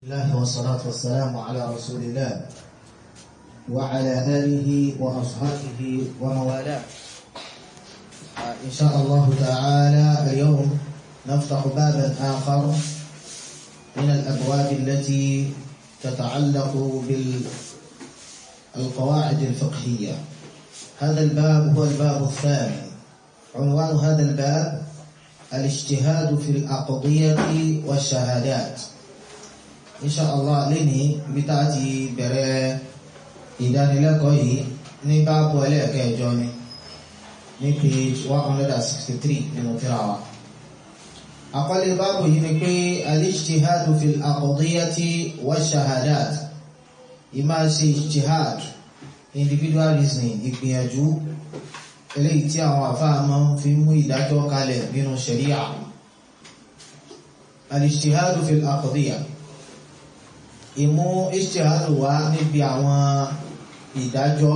الله والصلاة والسلام على رسول الله وعلى آله وأصحابه وموالاه إن شاء الله تعالى اليوم نفتح بابا آخر من الأبواب التي تتعلق بالقواعد الفقهية هذا الباب هو الباب الثاني عنوان هذا الباب الاجتهاد في الأقضية والشهادات إن شاء الله لني بتاتي بري ìdánilẹ́kọ̀ọ́ yìí ní báàbù ẹlẹ́ẹ̀kẹjọ ni ní page one hundred and sixty three nínú tírà wa. àkọlé báàbù yìí ni pé al-ijtihadu fil aqdiyati wa shahadat ìmáa ṣe ijtihad individual reasoning ìgbìyànjú eléyìí tí àwọn àfáà máa ń fi mú ìdájọ́ kalẹ̀ nínú sharia al-ijtihadu fil aqdiya ìmú ijtihadu wá níbi àwọn ìdájọ́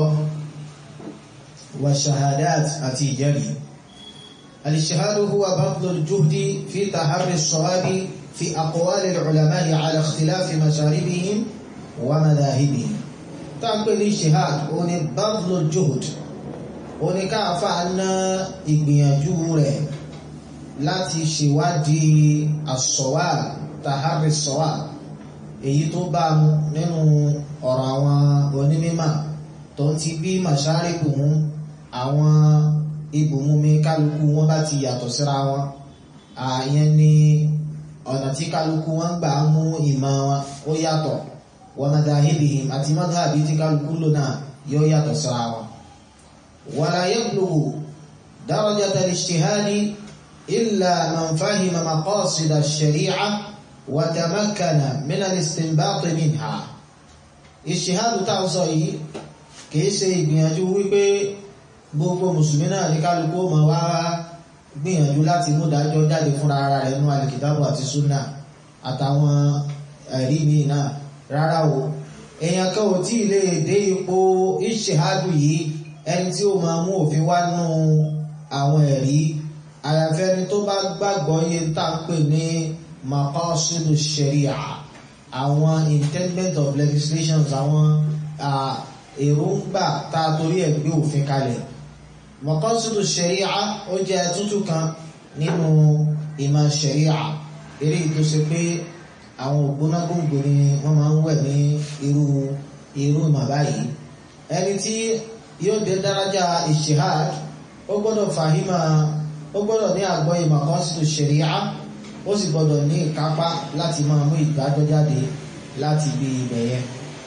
wa shahadat àti ìjẹ́rìí al-ijtihadu huwa badlu al-juhdi fi taharri as-sawabi fi aqwali al-ulama'i ala ikhtilafi masharibihim wa madahibihim tápẹ́ ní ijtihad ó ní badlu al-juhd ó ní káàfà ná ìgbìyànjú rẹ̀ láti ṣèwádìí as-sawab taharri as-sawab èyí tó bá mu nínú ọ̀rọ̀ àwọn onímímà tó ti bí màṣáríkù mú àwọn ibùmúmi kálukú wọn bá ti yàtọ̀ síra wọn àyẹn ni ọ̀nà tí kálukú wọn gbà mú ìmọ̀ wọn ó yàtọ̀ wa madahibihim àti madhabi tí kálukú lò náà yóò yàtọ̀ síra wọn. wala yablughu darajata al-ijtihadi illa man fahima maqasida ash-shari'ah وتمكن من الاستنباط منها ìṣìhádù tá ń sọ yìí kìí ṣe ìgbìyànjú wípé gbogbo mùsùlùmí náà ní kálukú ma wá gbìyànjú láti mú dájọ́ jáde fúnra ara rẹ̀ nínú alìkìtàbù àti súnà àtàwọn ẹ̀rí míì náà rárá o èèyàn kan ò tí ì lè dé ipò ìṣìhádù yìí ẹni tí ó máa mú òfin wá nú àwọn ẹ̀rí àyàfẹ́ni tó bá gbàgbọ́ yé tá ń pè ní maqasidu sharia àwọn intendment of legislations àwọn èròǹgbà tá a torí ẹ̀ gbé òfin kalẹ̀ maqasidu sharia ó jẹ́ tútù kan nínú ìmọ̀ sharia eré tó ṣe pé àwọn ògbónágbòǹgbò ni wọ́n máa ń wẹ̀ ní irú irú ìmọ̀ báyìí ẹni tí yóò dé dárájà ijtihad ó gbọ́dọ̀ fàhímà ó gbọ́dọ̀ ní àgbọ́yé maqasidu sharia ó sì gbọdọ̀ ní ìkápá láti máa mú ìdájọ́ jáde láti ibi ibẹ̀ yẹn.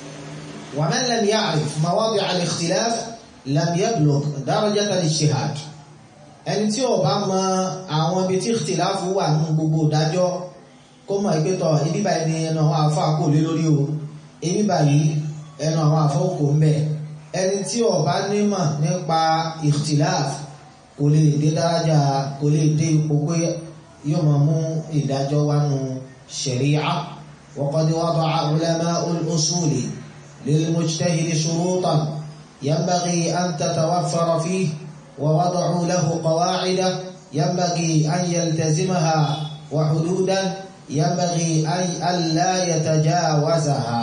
wa man lam ya'rif mawadi' al-ikhtilaf lam yablugh darajat al-ijtihad. ẹni tí ó bá mọ àwọn ibi tí ikhtilaf wà nínú gbogbo ìdájọ́ kó mọ̀ ìpé tọ̀ ibi báyìí ni ẹnu àwọn àfọ́ àkó lé lórí o ibi báyìí ẹnu àwọn àfọ́ kò ń bẹ̀. ẹni tí ó bá nímọ̀ nípa ikhtilaf kò lè dé dárájà kò lè dé ipò pé yóò máa mú ìdájọ́ wá nu ṣẹ̀ríà وقد وضع علماء الأصول للمجتهد شروطا ينبغي أن تتوفر فيه ووضعوا له قواعد ينبغي أن يلتزمها وحدودا ينبغي أن لا يتجاوزها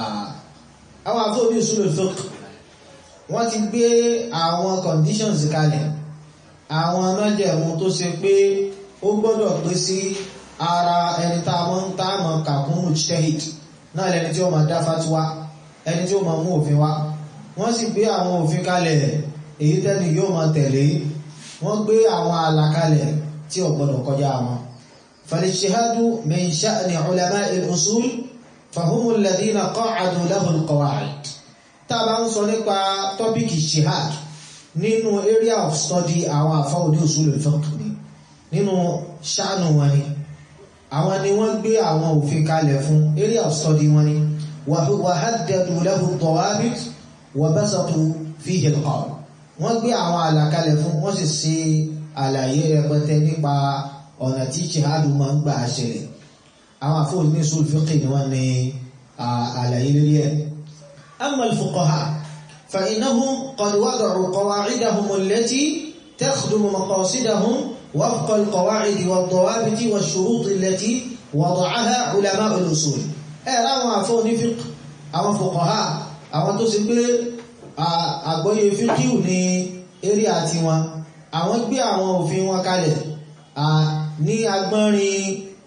أو أقول بأصول الفقه wọ́n ti gbé àwọn conditions kalẹ̀ àwọn májẹ̀mú tó ṣe pé ó gbọ́dọ̀ pé sí ara ẹni tá a mọ́ ń tá a mọ́ kàkún mujtahid náà lẹni tí ó máa dá fatiwa ẹni tí ó máa mú òfin wá wọ́n sì gbé àwọn òfin kalẹ̀ èyí tẹ́ni yóò máa tẹ̀lé wọ́n gbé àwọn àlàkalẹ̀ tí ó gbọ́dọ̀ kọjá wọn. فالاجتهاد من شأن علماء الأصول فهم الذين قعدوا له القواعد tá a bá ń sọ nípa tọ́pìkì ijtihad nínú area of study àwọn àfáà ní usul al-fiqh ni nínú ṣáànù wọn ni àwọn ni wọ́n gbé àwọn òfin kalẹ̀ fún area of study wọn ni wa haddadu lahu dawabit wa basatu fihi al-qawl wọ́n gbé àwọn àlàkalẹ̀ fún wọ́n sì ṣe àlàyé rẹpẹtẹ nípa ọ̀nà tí jihadu máa ń gbà ṣẹlẹ̀ àwọn àfóònù ní usul fiqh ni wọ́n ní àlàyé lórí ẹ̀ amma al-fuqaha fa innahum qad wada'u qawa'idahum allati takhdumu maqasidahum وفق القواعد والضوابط والشروط التي وضعها علماء الأصول ẹ láwọn àfọ́ onífík àwọn fuqaha àwọn tó ṣe pé àgbọ́yé fíkíù ní eré àti wọn àwọn gbé àwọn òfin wọn kalẹ̀ ní agbọ́nrin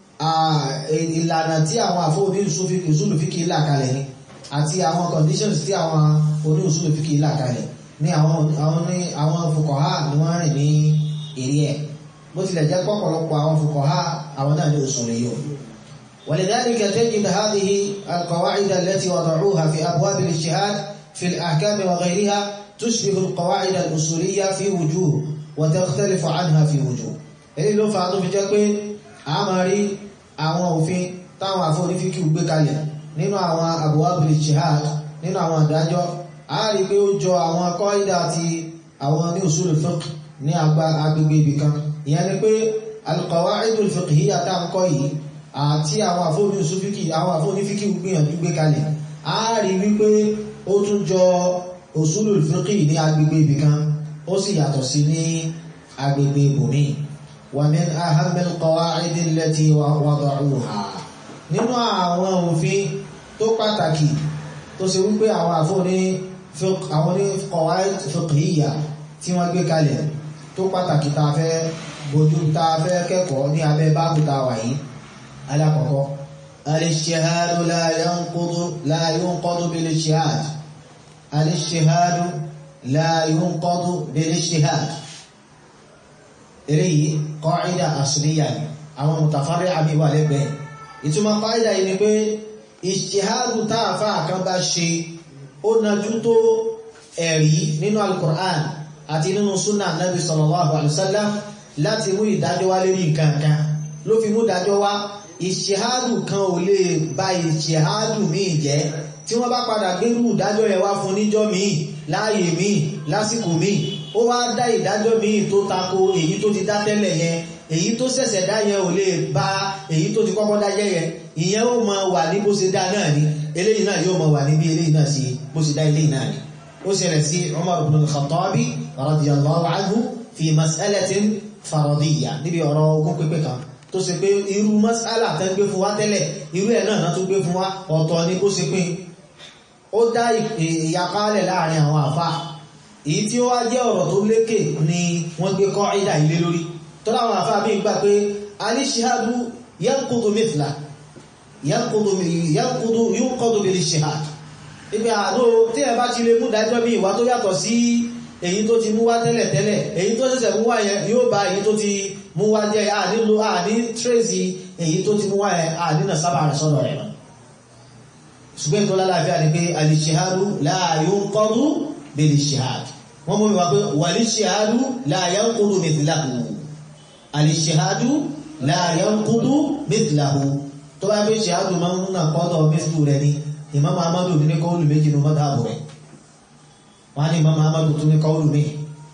ìlànà tí àwọn àfọ́ oníṣúlùfíkì là kalẹ̀ ni àti àwọn conditions tí àwọn oníṣúlùfíkì là kalẹ̀ ní àwọn fuqaha ni wọ́n rìn ní eré ẹ̀ bó tilẹ̀ jẹ́ pọ̀pọ̀lọpọ̀ àwọn fuqaha àwọn náà ní òṣùlẹ̀ yóò ولذلك تجد هذه القواعد التي وضعوها في أبواب الاجتهاد في الأحكام وغيرها تشبه القواعد الأصولية في وجوه وتختلف عنها في وجوه èyí ló fà á tó fi jẹ́ pé a máa rí àwọn òfin táwọn àforífíkì gbé kalẹ̀ nínú àwọn abwab al-ijtihad nínú àwọn àdájọ́ a rí pé ó jọ àwọn kọ́ìdà àti àwọn ní usul al-fiqh ní agbègbè ibìkan ìyẹn ni pé al-qawa'id al-fiqhiyya tá ń kọ́ yìí àti àwọn àfónífíkì àwọn àfónífíkì gbìyànjú gbé kalẹ̀ a rí wípé ó tún jọ usulul fiqh ní agbègbè ibìkan ó sì yàtọ̀ sí ní agbègbè ibòmí wa min ahammil qawa'id allati wada'uha nínú àwọn òfin tó pàtàkì tó ṣe wípé àwọn àfóní àwọn ní qawa'id fiqhiyya tí wọ́n gbé kalẹ̀ tó pàtàkì tá a fẹ́ bójú tá a fẹ́ kẹ́kọ̀ọ́ ní abẹ́ báàbù tá a wà yìí alákọ̀ọ́kọ́ al-ijtihadu la yanqudu la yunqadu bil-ijtihad al-ijtihadu la yunqadu bil-ijtihad eléyìí qa'ida asliya ni àwọn mutafarri àmì wà lẹ́gbẹ̀ẹ́ ìtumọ̀ qa'ida yìí ni pé ijtihadu táàfà kan bá ṣe ó najú tó ẹ̀rí nínú al-Qur'an àti nínú súnà nabi sallallahu alaihi wasallam láti mú ìdájọ́ wá lérí nǹkan kan ló fi mú ìdájọ́ wá ìṣẹ́hádù kan ò lè bá ìṣẹ́hádù míì jẹ́ tí wọ́n bá padà gbérú ìdájọ́ yẹn wá fún níjọ́ míì láàyè míì lásìkò míì ó wá dá ìdájọ́ míì tó tako èyí tó ti dá tẹ́lẹ̀ yẹn èyí tó ṣẹ̀ṣẹ̀ dá yẹn ò lè bá èyí tó ti kọ́kọ́ dá yẹn yẹn ìyẹn ó máa wà ní bó ṣe dá náà ni eléyìí náà yóò máa wà ní bí eléyìí náà sí bó ṣe dá eléyìí náà ni ó ṣẹlẹ̀ sí Umar ibn al-Khattabi radiyallahu anhu fi mas'alatin faradiyya níbi ọ̀rọ̀ ogún pípẹ́ kan tó ṣe pé irú mas'ala tẹ́ gbé fún wa tẹ́lẹ̀ irú ẹ̀ náà tó gbé fún wa ọ̀tọ̀ ni bó ṣe pín ó dá ìyapálẹ̀ láàrin àwọn àfá èyí tí ó wá jẹ́ ọ̀rọ̀ tó lékè ni wọ́n gbé kọ́ ìdá ilé lórí tó láwọn àfá bí gbà pé alíṣíhádú yanqudu mithla yanqudu yunqadu bil ishihad ibi àdó tí ẹ bá ti lè mú dájọ́ bí ìwà tó yàtọ̀ sí èyí tó ti mú wá tẹ́lẹ̀ tẹ́lẹ̀ èyí tó ṣẹ̀ṣẹ̀ mú wá yẹn yóò bá èyí tó ti mú wá jẹ́ ànílò àní tírèsì èyí tó ti mú wá yẹn àdínà sábà rẹ̀ sọ́dọ̀ rẹ̀ náà ṣùgbọ́n tó lálàáfíà ni pé alìṣẹ́hádú la yunqadu bil-ishihad wọ́n mú mi wá pé wal-ishihadu la yanqudu mithlahu alìṣẹ́hádú la yanqudu mithlahu tó bá bí ṣehádù máa ń nà kọ́dọ̀ mithlu rẹ̀ ni Imam Ahmadu ní kọ́ọ̀lù méjì ní madhabu rẹ̀ wọ́n ní Imam Ahmadu tó ní kọ́ọ̀lù mi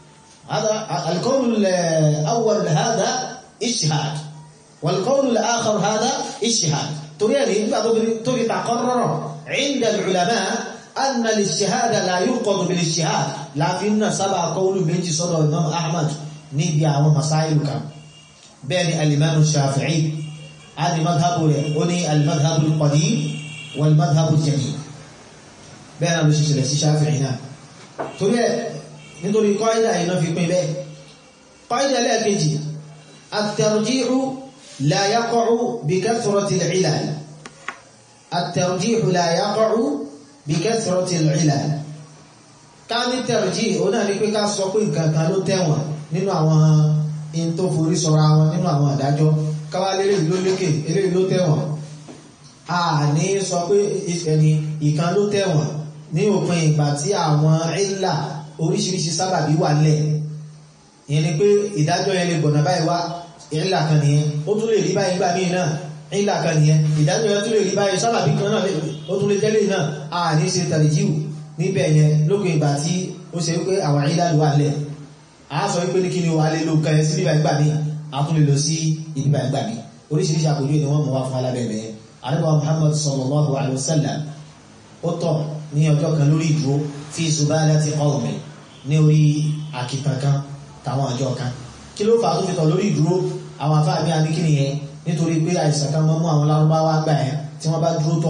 القول الأول هذا اجتهاد والقول الآخر هذا اجتهاد تريد تريد تقرر عند العلماء أن الاجتهاد لا ينقض بالاجتهاد لكن سبع قول من صدر الإمام أحمد نبيع ومسائل كم بين الإمام الشافعي هذا مذهب وني المذهب القديم والمذهب الجديد بين الشافعي هنا تريد nítorí kọ́ìdà iná fi pín bẹ́ẹ̀ kọ́ìdà lẹ́ẹ̀kejì at-tarjihu la yaqa'u bi kathrati al-'ilal at-tarjihu la yaqa'u bi kathrati al-'ilal ká ní tarjih ó náà ní pé ká sọ pé nǹkan kan ló tẹ̀wọ̀n nínú àwọn in tó forí sọra wọn nínú àwọn àdájọ́ káwá lélẹ́yìí ló lékè eléyìí ló tẹ̀wọ̀n a ní sọ pé ẹni ìkan ló tẹ̀wọ̀n ní òpin ìgbà tí àwọn ìlà oríṣiríṣi sábàbí wà lẹ̀ ìyẹn ni pé ìdájọ́ yẹn lè gbọ̀nà báyìí wá ìlà kan nìyẹn ó tún lè rí báyìí gbà míì náà ìlà kan nìyẹn ìdájọ́ yẹn tún lè rí báyìí sábàbí kan náà ó tún lè jẹ́lẹ̀ náà a ní ṣe tàlíjíù níbẹ̀ yẹn lókè ìgbà tí ó ṣe wípé àwọn ìlà wà lẹ̀ a sọ wípé ní kí ni wà lè lo kan yẹn sí bíbá ìgbà míì a tún lè lọ sí ìbíbá ìgbà míì oríṣiríṣi àpòjú ni wọ́n mú wá fún alábẹ̀bẹ̀ yẹn àdúgbò Muhammad sallallahu alaihi wasallam ó tọ̀ ní ọjọ́ kan lórí ìdúró fi zubalati qawmi ní orí àkìtàn kan tàwọn àjọ kan kí ló fà á tó fi tọ̀ lórí ìdúró àwọn afáàmì àníkìní yẹn nítorí pé àìsàn kan mọ́ mú àwọn lárúbáwá gbà ẹ́ tí wọ́n bá dúró tọ̀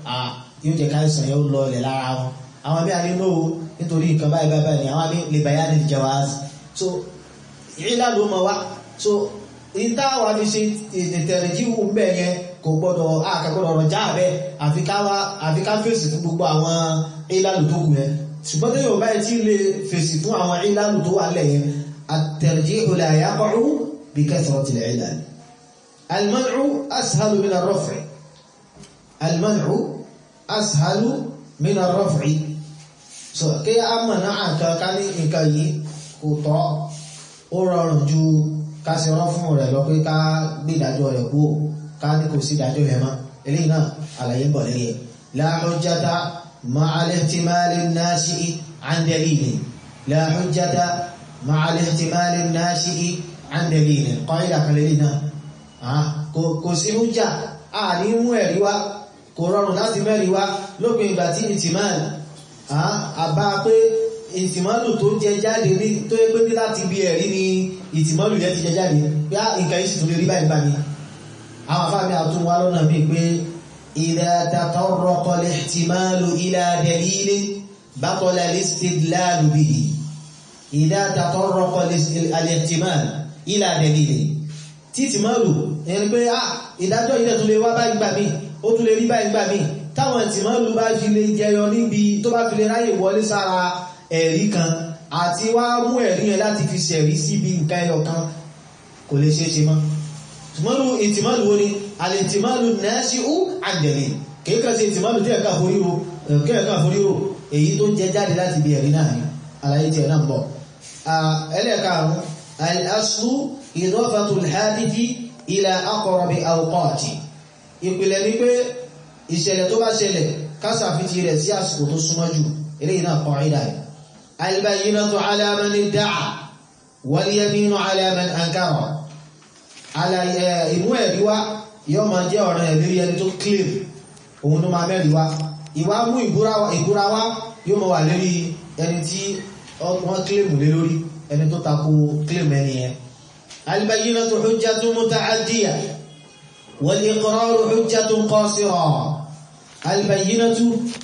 yóò jẹ́ káìsàn yóò lọ ilẹ̀ lára wọn àwọn bí a ní lóò nítorí nǹkan báyìí báyìí báyìí àwọn bí lè bàyá ní jawaz so ìlà ló mọ wá so ìta wà fi ṣe ìtẹ̀rẹ̀ jí wù bẹ́ẹ̀ yẹn kò gbọ́dọ̀ àkàgbọ́dọ̀ ọ̀rọ̀ já bẹ́ àfi ká fèsì fún gbogbo àwọn ìlànà tó kù yẹn ṣùgbọ́n tó yóò báyìí tí lè fèsì fún àwọn ìlànà tó wà lẹ̀ yẹn الترجيح لا يقع بكثرة العلل المنع أسهل من الرفع المنع أسهل من الرفع so kí a mọ̀ náà nǹkan ká ní nǹkan yìí kò tọ́ ó rọrùn ju ká ṣe rán fún rẹ̀ lọ pé ká gbé ìdájọ́ rẹ̀ kú ká ní kò sí ìdájọ́ yẹn mọ́ eléyìí náà àlàyé ń bọ̀ lẹ́yìn ẹ̀ la hujjata ma'a al-ihtimali an-nashi'i 'an dalilin la hujjata ma'a al-ihtimali an-nashi'i 'an dalilin qaida kan lẹ́yìn náà kò sí hujja a ní mú ẹ̀rí wá kò rọrùn láti mẹ́rin wá lópin ìgbà tí ìtìmáàlì àbá pé ìtìmọ́lù tó jẹ jáde ní tó yẹ pé ní láti bí ẹ̀rí ni ìtìmọ́lù yẹn ti jẹ jáde pé á nǹkan yìí sì tún lè rí báyìí báyìí àwọn afáàmì àtún wá lọ́nà míì pé idha tatarraqa al-ihtimalu ila dalilin batala al-istidlalu bihi idha tatarraqa al-ihtimalu ila dalilin tí ìtìmọ́lù ẹni pé á ìdájọ́ ilẹ̀ tún lè wá báyìí gbà míì ó tún lè rí báyìí gbà míì táwọn ìtìmọ́lù bá fi lè jẹyọ níbi tó bá fi lè ráyè wọlé sára ẹ̀rí kan àti wá mú ẹ̀rí yẹn láti fi ṣẹ̀rí síbi nǹkan ẹyọ kan kò lè ṣe é ṣe mọ́ ìtìmọ́lù ìtìmọ́lù wo ni alìtìmọ́lù nasi'u an dalil kéèkàn sí ìtìmọ́lù tí ẹ̀ka foríro kẹ́ẹ̀kan foríro èyí tó jẹ jáde láti bí ẹ̀rí náà ni àlàyé tí ẹ̀ náà ń bọ̀ ẹlẹ́ẹ̀karùn al-aslu idafatu al-hadithi ila aqrabi awqati ìpìlẹ̀ ni pé ìṣẹ̀lẹ̀ tó bá ṣẹlẹ̀ kásàfitì rẹ̀ sí àsìkò tó súnmọ́ jù eléyìí náà kọ̀ ìdá ẹ̀ albayyinatu ala man idda'a wal yaminu ala man ankara ìmú ẹ̀rí wá yóò máa jẹ́ ọ̀ràn ẹ̀ lórí ẹni tó claim òun ló máa mẹ́rin wá ìwá mú ìbúra wá yóò máa wà lórí ẹni tí wọ́n claim lé lórí ẹni tó tako claim ẹni yẹn albayyinatu hujjatun muta'addiyah wal iqraru hujjatun qasirah البينة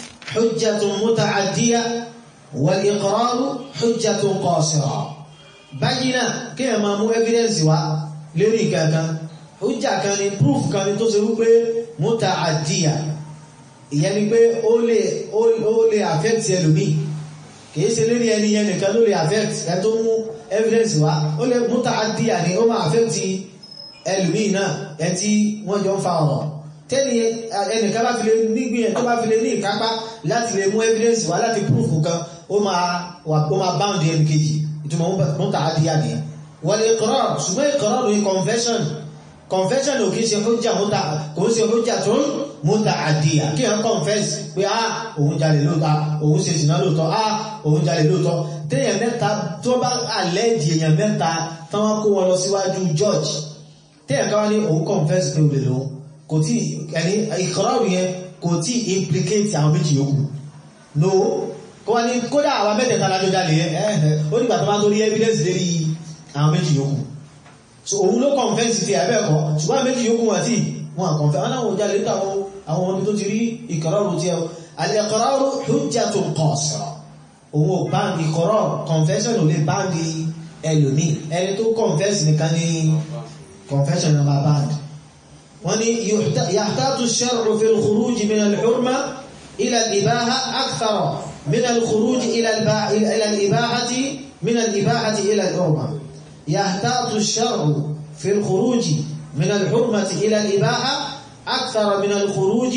حجة متعدية والإقرار حجة قاصرة بينة كما مو evidence wá lórí kankan hujja kan ni proof kan ni tó ṣe wípé muta'addiya ìyẹn ni pé ó lè ó lè affect ẹlòmíì kìí ṣe lórí ẹni yẹn nìkan ló lè affect ẹ tó mú evidence wá ó lè muta'addiya ni ó máa affect ẹlòmíì náà ẹ tí wọ́n jọ ń fa ọ̀rọ̀ tẹ́ni ẹnìkan bá fi lè nígbìyàn tó bá fi lè ní ìkápá láti lè mú evidence wá láti proof kan ó máa wà ó máa bound ẹni kejì ìtumọ̀ mọ́ta àdíyà ní wọ́n lè kọ́rọ̀ ṣùgbọ́n ìkọ́rọ̀ lórí confession confession ò kí ṣe hujja mọ́ta kò ń ṣe hujja tó ń mọ́ta àdíyà kí wọ́n confess pé á òun jalè lóòótọ́ òun ṣe ìsìnà lóòótọ́ á òun jalè lóòótọ́ téèyàn mẹ́ta tó bá àlẹ́jì èèyàn mẹ́ta táwọn kó wọn lọ síwájú judge téèyàn káwá ní òun confess pé òun lè lòun kò tí ẹni ìkọ̀rọ̀rù yẹn kò tí implicate àwọn méjì yòókù no kó wá ní kódà àwọn mẹ́tẹ̀ẹ̀ta lájọ́ jalè ẹ̀ẹ́ ó nígbà tó bá tó rí evidence lérí àwọn méjì yòókù so òun ló confess ti ẹ̀bẹ́ẹ̀kọ́ ṣùgbọ́n méjì yòókù wọn tí wọn confess aláwọ̀ jalè tó àwọn àwọn ọmọ tó ti rí ìkọ̀rọ̀rù tí al-iqraru hujjatun qasira òun ò bá ìkọ̀rọ̀ confession ò lè bá ní ẹlòmíì ẹni tó confess nìkan ní confession náà máa bá ní wọ́n ní yàtàtù ṣẹ́rù fi al-khuruj min al-hurma ila al-ibaha akthar min al-khuruj ila al-ibahati min al-ibahati ila al-hurma yàtàtù ṣẹ́rù fi al-khuruj min al-hurmati ila al-ibaha akthar min al-khuruj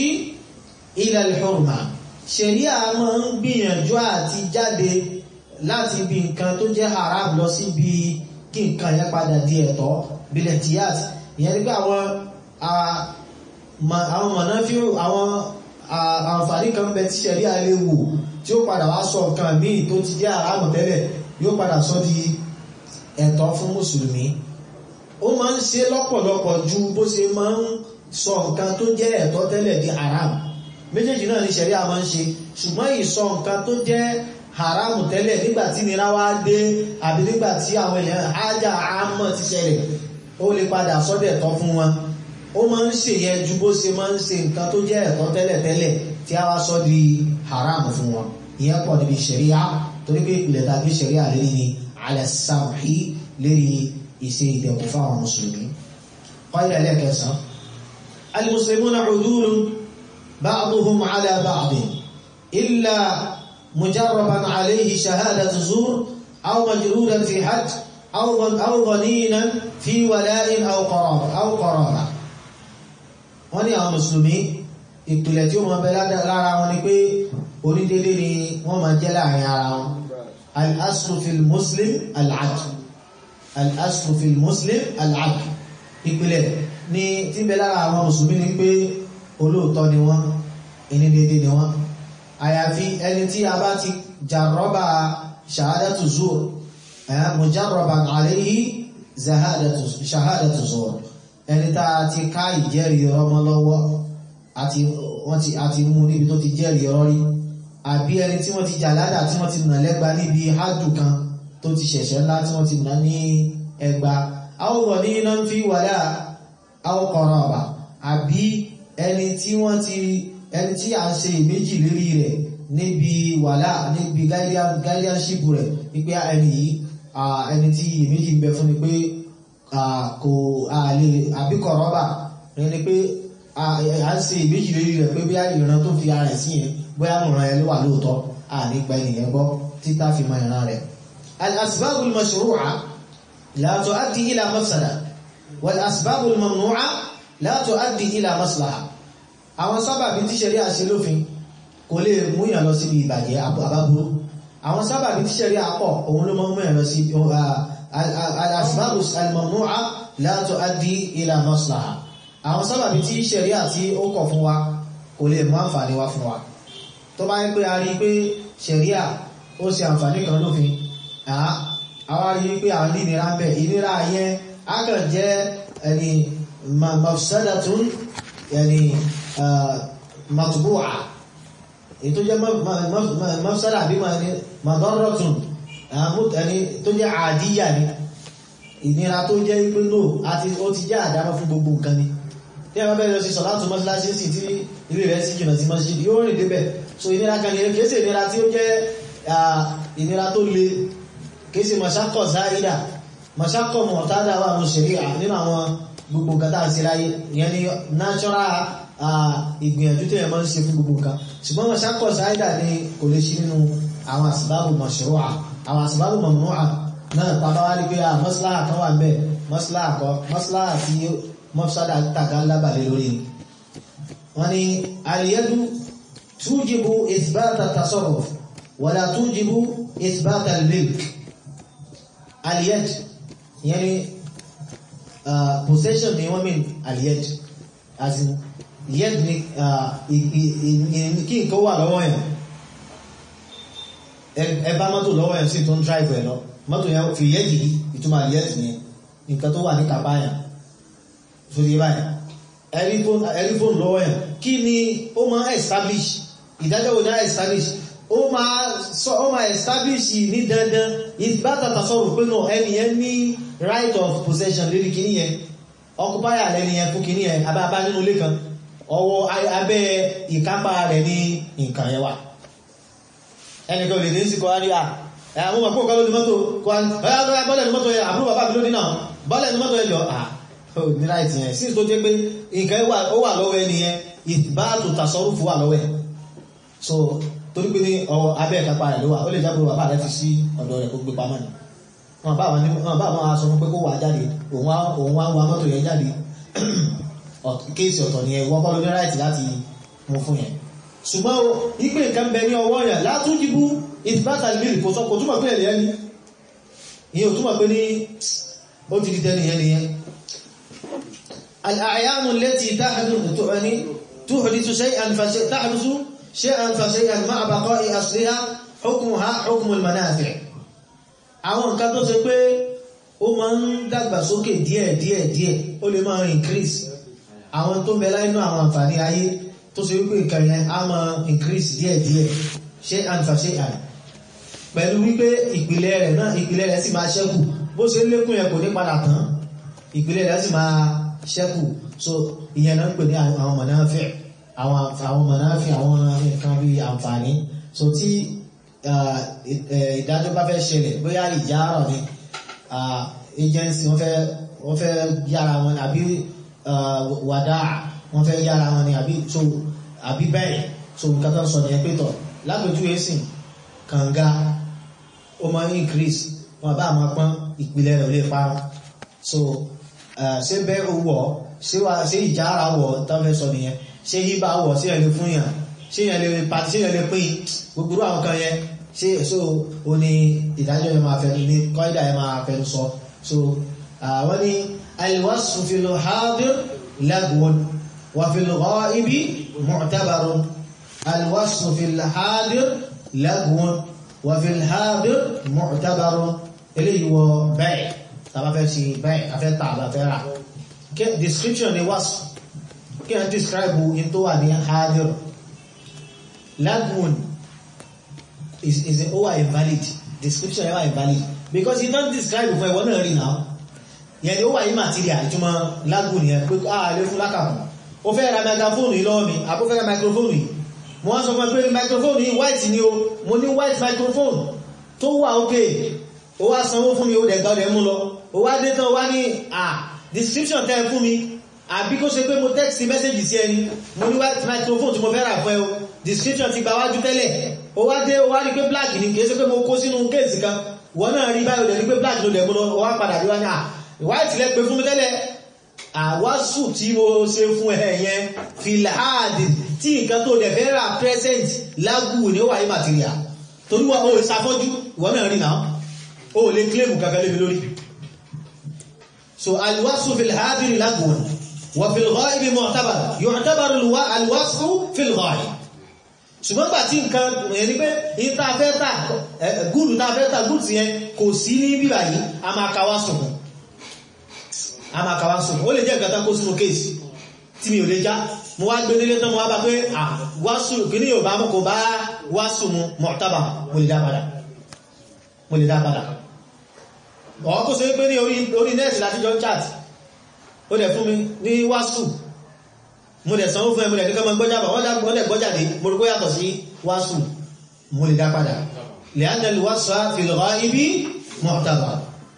ila al-hurma ṣẹ̀ríà máa ń gbìyànjú àti jáde láti bí nǹkan tó jẹ́ haram lọ sí bí kí nǹkan yẹn padà di ẹ̀tọ́ bílẹ̀ tíyàtì ìyẹn nígbà àwọn àwọn mọ̀náfíò àwọn àǹfààní kan bẹ tí ṣẹ̀rí àléwò tí ó padà wá sọ nǹkan míì tó ti jẹ́ àrámù tẹ́lẹ̀ yóò padà sọ di ẹ̀tọ́ fún mùsùlùmí ó máa ń ṣe lọ́pọ̀lọpọ̀ ju bó ṣe máa ń sọ nǹkan tó jẹ́ ẹ̀tọ́ tẹ́lẹ̀ di haram méjèèjì náà ní ṣẹ̀rí a máa ń ṣe ṣùgbọ́n ìsọ nǹkan tó jẹ́ haramu tẹ́lẹ̀ nígbàtí nira wá dé àbí nígbàtí àwọn èèyàn ájá àmọ́ ti ṣẹlẹ̀ ó lè padà sọ́dẹ̀ tọ́ fún wọn ó máa ń ṣe yẹn ju bó ṣe máa ń ṣe nǹkan tó jẹ́ ẹ̀tọ́ tẹ́lẹ̀ tẹ́lẹ̀ tí a wá sọ di haram fún wọn ìyẹn pọ̀ níbi ṣẹ̀ríà torí pé ìpìlẹ̀ tàbí ṣẹ̀ríà lérí ni ala samhi lérí ìṣe ìdẹ̀kùn fáwọn mùsùlùmí قال لك سر المسلمون عدول بعضهم على بعض إلا مجربا عليه شهادة زور أو مجرودا في حج أو أو ظنينا في ولاء أو قرابة أو قرابة wọ́n ní àwọn mùsùlùmí ìpìlẹ̀ tí ó mọ̀ bẹ lára wọn ni pé onídélé ni wọ́n máa jẹ́ láàrin ara wọn al-aslu fil muslim al-adl al-aslu fil muslim al-adl ìpìlẹ̀ ní tí bẹ lára àwọn mùsùlùmí ni pé olóòtọ́ ni wọ́n ẹni dédé ni wọ́n àyàfi ẹni tí a bá ti jàrọ́bà ṣàhádàtù zuur mujarraban alayhi ṣàhádàtù zuur ẹni tá a ti ká ìjẹ́rìí ọmọ lọ́wọ́ àti mú níbi tó ti jẹ́rìí ọ̀rọ̀ rí àbí ẹni tí wọ́n ti jà ládà tí wọ́n ti nà lẹ́gba níbi hádù kan tó ti ṣẹ̀ṣẹ̀ ńlá tí wọ́n ti nà ní ẹgba àwọ̀wọ̀ ní iná ń fi wàlá àwọ̀kọ̀rọ̀ ọ̀bà àbí ẹni tí wọ́n ti ẹni tí a ń ṣe ìméjì lérí rẹ̀ níbi wàlá níbi guardianship rẹ̀ wípé ẹni yìí ẹni tí ìméjì ń bẹ fún ni pé kò àlè àbíkọ̀rọ̀ ọ̀bà ni pé a ń ṣe ìméjì lérí rẹ̀ pé bí ìran tó fi ara ẹ̀ sí yẹn bóyá ìran ẹ̀ ló wà lóòótọ́ ànígbà ènìyàn gbọ́ títà fi mọ ìran rẹ̀ al-asbabul mashru'a لا تؤدي إلى مفسدة والأسباب الممنوعة لا تؤدي إلى مصلحة àwọn sábàbí tí ṣẹ̀ríà ṣe lófin kò lè múyàn lọ síbi ìbàjẹ́ àbábúrú àwọn sábàbí tí ṣẹ̀ríà pọ̀ òun ló mọ́ múyàn lọ sí al-asbab al-mamnu'a la tu'addi ila maslaha àwọn sábàbí tí ṣẹ̀ríà tí ó kọ̀ fún wa kò lè mú àǹfààní wá fún wa tó bá ń pé a rí pé ṣẹ̀ríà ó ṣe àǹfààní kan lófin àwọn rí pé àwọn ìnira ń bẹ̀ ìnira yẹn a kàn jẹ́ ẹni mafsadatun ẹni matbu'a èyí tó jẹ́ mafsada bí madarratun ẹni tó jẹ́ àdíyà ni ìnira tó jẹ́ pé no àti ó ti jẹ́ àdámọ́ fún gbogbo nǹkan ni tí a bá bẹ́ẹ̀ lọ sí sọ láti mọ́síláṣí sí tí ilé rẹ̀ sí jìnà sí mọ́síláṣí yóò rìn débẹ̀ so ìnira kan ni kìí ṣe ìnira tí ó jẹ́ ìnira tó le kìí ṣe mọ̀ṣákọ̀ záìdà mọ̀ṣákọ̀ mọ̀tádà wà ní ṣẹ̀ríà nínú àwọn gbogbo nǹkan tàà sí láyé ìyẹn ni natural ìgbìyànjú tí ẹ̀mọ́ ń ṣe fún gbogbo nǹkan ṣùgbọ́n mọ̀ṣákọ̀ záìdà ni kò lè ṣe nínú àwọn àsìbábù mashru'a àwọn àsìbábù mamnu'a náà tàbá wá rí pé à mọ́síláà kan wà ń bẹ̀ mọ́síláà kọ́ mọ́síláà tí mọ́sádà tàkà lábàlẹ̀ lórí wọ́n ni àríyẹ́dú tújìbù ìsbáta tasarruf wala tújìbù ìsbáta al-milk aliyed ìyẹn ni possession ni wọ́n mean aliyed as in yed ni kí nǹkan wà lọ́wọ́ yẹn ẹ bá mọ́tò lọ́wọ́ yẹn sí tó ń drive ẹ̀ lọ mọ́tò yẹn fi yed yìí ìtumọ̀ aliyed ni nǹkan tó wà ní kàbá yẹn sórí báyìí ẹ̀rí fóònù lọ́wọ́ yẹn kí ni ó máa establish ìdájọ́ wo náà establish ó máa sọ ó máa establish ní dandan ìbáta tasọ́rù pé náà ẹni yẹn ní right of possession lórí kìíní yẹn occupier lẹ́ni yẹn fún kìíní yẹn abá nínú ilé kan ọwọ́ abẹ́ ìkápá rẹ̀ ní nǹkan yẹn wà ẹnìkan lè ní síkọ́ rí à àwọn ọmọ pọ̀ lórí mọ́tò bọ́lẹ̀ ní mọ́tò yẹn àbúrò bàbá mi lónìí náà bọ́lẹ̀ ní mọ́tò yẹn jọ à ní right yẹn sí tó jẹ́ pé nǹkan ó wà lọ́wọ́ ẹni yẹn ìbáàtò tasọ́rù fún wà lọ́wọ́ ẹ̀ so torí pé ní ọwọ́ abẹ́ ìkápá rẹ̀ ló wà ó lè jábọ̀ bàbá rẹ̀ fi sí ọ̀dọ̀ rẹ̀ kó gbé pamọ́ ni wọn bá wọn aṣọ fún pé kó wà jáde òun wá ń wa mọ́tò yẹn jáde kéèsì ọ̀tọ̀ ni ẹ̀wọ́ kọ́ ló ní ráìtì láti mú fún yẹn ṣùgbọ́n ìpè nǹkan bẹ ní ọwọ́ yẹn látúnjìbú ìfìbátà mílì kò sọ kò túmọ̀ pé ẹ̀lẹ́ ní ìyẹn ò túmọ̀ pé ní ó ti di tẹ́lẹ̀ yẹn nìyẹn الأعيان التي تحدث شيئا فشيء تحدث شيئا فشيئا مع بقاء أصلها حكمها حكم المنافع àwọn nǹkan tó ṣe pé ó máa ń dàgbà sókè díẹ̀ díẹ̀ díẹ̀ ó lè máa increase àwọn tó bẹ láìnú àwọn àǹfààní ayé tó ṣe wípé nǹkan yẹn á máa increase díẹ̀ díẹ̀ ṣe àǹfà ṣe àì pẹ̀lú wípé ìpìlẹ̀ rẹ̀ náà ìpìlẹ̀ rẹ̀ sì máa ṣẹ́kù bó ṣe lékún yẹn kò ní padà tán ìpìlẹ̀ rẹ̀ sì máa ṣẹ́kù so ìyẹn náà ń pè ní àwọn mọ̀náfẹ́ àwọn àwọn mọ̀náfí àwọn nǹkan bí àǹfààní so tí ìdájọ́ bá fẹ́ ṣẹlẹ̀ bóyá ìjárọ̀ ni agency wọ́n fẹ́ wọ́n fẹ́ yára wọn àbí wàdá wọ́n fẹ́ yára wọn ni àbí so àbí bẹ́ẹ̀ so nǹkan tó ń sọ ní ẹgbẹ́ tọ̀ lágbèjú ẹ̀sìn kànga ó máa ń increase wọn bá máa pọ́n ìpìlẹ̀ rẹ̀ lè parun so ṣé bẹ́ẹ̀ ó wọ̀ ṣé ìjára wọ̀ tó fẹ́ sọ nìyẹn ṣé yíbá wọ̀ sí ẹ̀lẹ́ fún yàn ṣé yẹn lè pàtí ṣé yẹn lè pín gbogbo àwọn kan yẹn ṣé so ó ní ìdájọ́ yẹn máa fẹnu ní kọ́ídà yẹn máa fẹnu sọ so àwọn ní alwasfu fil hadir lagwun wa fil ghaibi mu'tabarun alwasfu fil hadir lagwun wa fil hadir mu'tabarun eléyìí wọ bẹ́ẹ̀ tàbá fẹ́ ṣe bẹ́ẹ̀ afẹ́ tàbá fẹ́ rà description ni wasfu kí a describe in tó wà ní hadir lagwun is, is ó wà invalid description ẹ wà invalid because you don't describe fún ẹwọ náà rí náà yẹn ni ó wà immaterial ìtumọ̀ lagwun yẹn pé a lè fún lákàmù ó fẹ́ ra microphone yìí lọ́wọ́ mi àbó fẹ́ ra microphone yìí mo wá sọ fún ẹ pé microphone yìí white ni o mo ní white microphone tó wà ókè ó wá sanwó fún mi ó dẹ̀ gbá ọdẹ mú lọ ó wá dé tán ó wá ní à description tẹ́ fún mi àbí kó ṣe pé mo text message sí ẹni mo ní white microphone tí mo fẹ́ rà fún ẹ o description ti gba wájú tẹ́lẹ̀ ó wá dé ó wá rí pé black ni kìí ṣe pé mo kó sínú kéèsì kan wọ́n náà rí báyìí ó dẹ̀ rí pé black ló dẹ̀ mú lọ ó wá padà bí wá ní à white lẹ pé fún mi tẹ́lẹ̀ àwásù tí mo ṣe fún ẹ yẹn filhadi tí nǹkan tó dẹ̀ fẹ́ rà present lágù ní ó wà ní material torí wọn ò ṣàfọ́jú wọ́n náà rí náà ó lè claim kankan lébi lórí so alwásù filhadi lágù wọn وفي الغائب معتبر يعتبر الوصف في الغائب ṣùgbọ́n gbà tí nǹkan ẹni pé ìta fẹ́ tà gúùlù ta fẹ́ tà gúùlù sí yẹn kò sí ní bíbà yìí a máa kàwá sùn a máa kàwá sùn ó lè jẹ́ ìgbàta kó sínú kéèsì tí mi ò lè já mo wá gbé nílé tán mo wá bá pé wásù kí ní yóò bá mọ́ kò bá wásù mu mọ̀tábà mo lè dá padà mo lè dá padà ọkọ̀ sọ pé ní orí nẹ́ẹ̀sì láti jọ chat ó dẹ̀ fún mi ní wásù mo dẹ̀ sanwó fún ẹ mo dẹ̀ kíkọ́ mọ́ gbọ́jábà wọ́n dẹ̀ gbọ́jáde mo rí kó yàtọ̀ sí wásù mo lè dá padà لأن الوصف في الغائب معتبر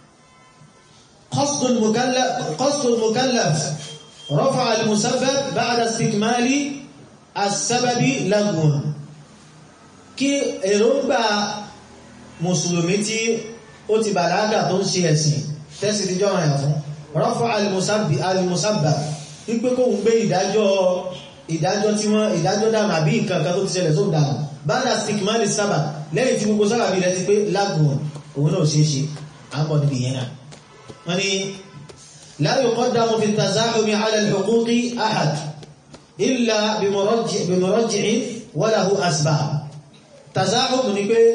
قصد المكلف قصد المكلف رفع المسبب بعد استكمال السبب لغو kí èròǹgbà mùsùlùmí tí ó ti bàlágà tó ń ṣe ẹ̀sìn tẹ́sì tí jọ́rọ̀ ẹ̀ fún rọ́fọ́ alìmùsábà wípé kó ń gbé ìdájọ́ ìdájọ́ tí wọ́n ìdájọ́ dànù àbí nǹkan kan tó ti ṣẹlẹ̀ tó dànù bada stigmali sábà lẹ́yìn tí gbogbo sábà bí rẹ̀ ti pé lágùn òun náà ṣe é ṣe à ń bọ̀ níbi yẹn náà wọ́n ni la yuqaddamu fi tazahumi ala al-huquqi ahad illa bimurajji'in wa lahu asbab tazahum ni pé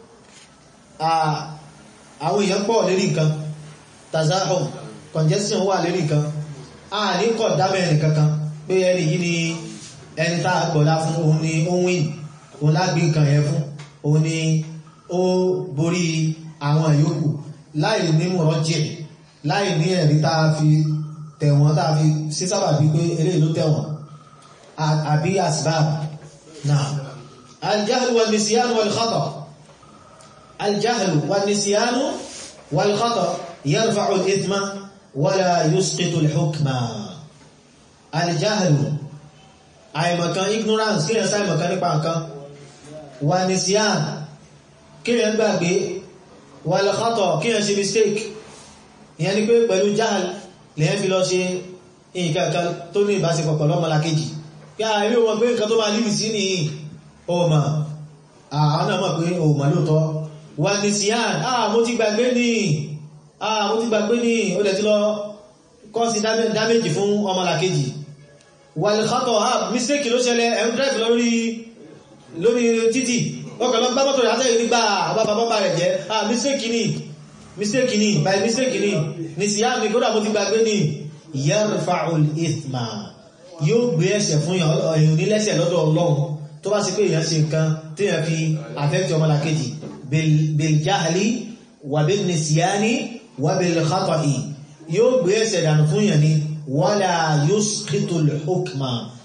àwọn èèyàn pọ̀ lérí nǹkan tazahum congestion wà lérí nǹkan a ní kọ̀ dámẹ́rin kankan pé ẹni yìí ni ẹni tá a gbọ́lá fún òun ni ó win òun lágbé nǹkan yẹn fún òun ni ó borí àwọn ìyókù láì ní mọ̀rọ̀jẹ̀ láì ní ẹ̀rí tá a fi tẹ̀wọ̀n tá a fi sí sábà bí pé eléyìí ló tẹ̀wọ̀n àbí asbab náà aljahlu wal nisyanu wal khata aljahlu wal nisyanu wal khata yarfa'u al-ithma wala yusqitu al-hukma aljahlu àìmọ̀kan ignorance kí ẹ sá ìmọ̀kan nípa nǹkan wà ní siyan kí ẹ gbàgbé wà lọ́kọ́tọ̀ kí ẹ ṣe mistake ìyẹn ni pé pẹ̀lú jahal lèyẹn fi lọ ṣe nǹkan tó ní ìbáṣepọ̀ pẹ̀lú ọmọlàkejì kí a rí wọn pé nǹkan tó máa líbi sí ní ọmọ àwọn náà mọ̀ pé ọmọ lóòtọ́ wà ní siyan ah mo ti gbàgbé ní ah mo ti gbàgbé ní ó lẹ̀ ti lọ kọ́ sí dáméjì fún ọmọlàkejì wàlìkátọ̀ ha mistake ló ṣẹlẹ̀ ẹ̀ ń drive lórí lórí títì ọkọ̀ lọ gbámọ́tò rẹ̀ àtẹ́yìn nígbà àbábábá rẹ̀ jẹ́ ah mistake ni mistake ni by mistake ni ní sí yáà ní kódà mo ti gbàgbé ní yarfa'ul ithma yóò gbé ẹ̀ṣẹ̀ fún èèyàn nílẹ́ṣẹ̀ lọ́dọ̀ ọlọ́run tó bá sì pé èèyàn ṣe nǹkan tí èèyàn fi affect ọmọlàkejì bil jahli wà bil nisyani wà bil khata'i yóò gbé ẹ̀ṣẹ̀ dànù fún èèyàn ni wala yusqitu al-hukma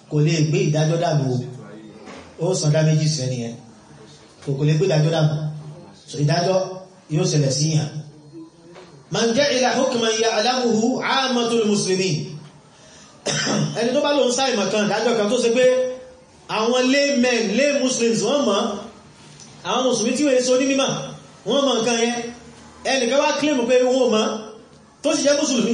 kò lè gbé ìdájọ́ dànù ó san dá méjì sẹ́ni ẹ kò kò lè gbé ìdájọ́ dànù so ìdájọ́ yóò ṣẹlẹ̀ sí yàn man ja'ala hukman ya'lamuhu 'ammatul muslimin ẹni tó bá lóun sáì mọ̀kan ìdájọ́ kan tó ṣe pé àwọn laymen lay muslims wọ́n mọ̀ àwọn mùsùlùmí tí wọ́n so ní mímọ̀ wọ́n mọ̀ nǹkan yẹn ẹnìkan wá claim pé wọ́n mọ̀ tó sì jẹ́ mùsùlùmí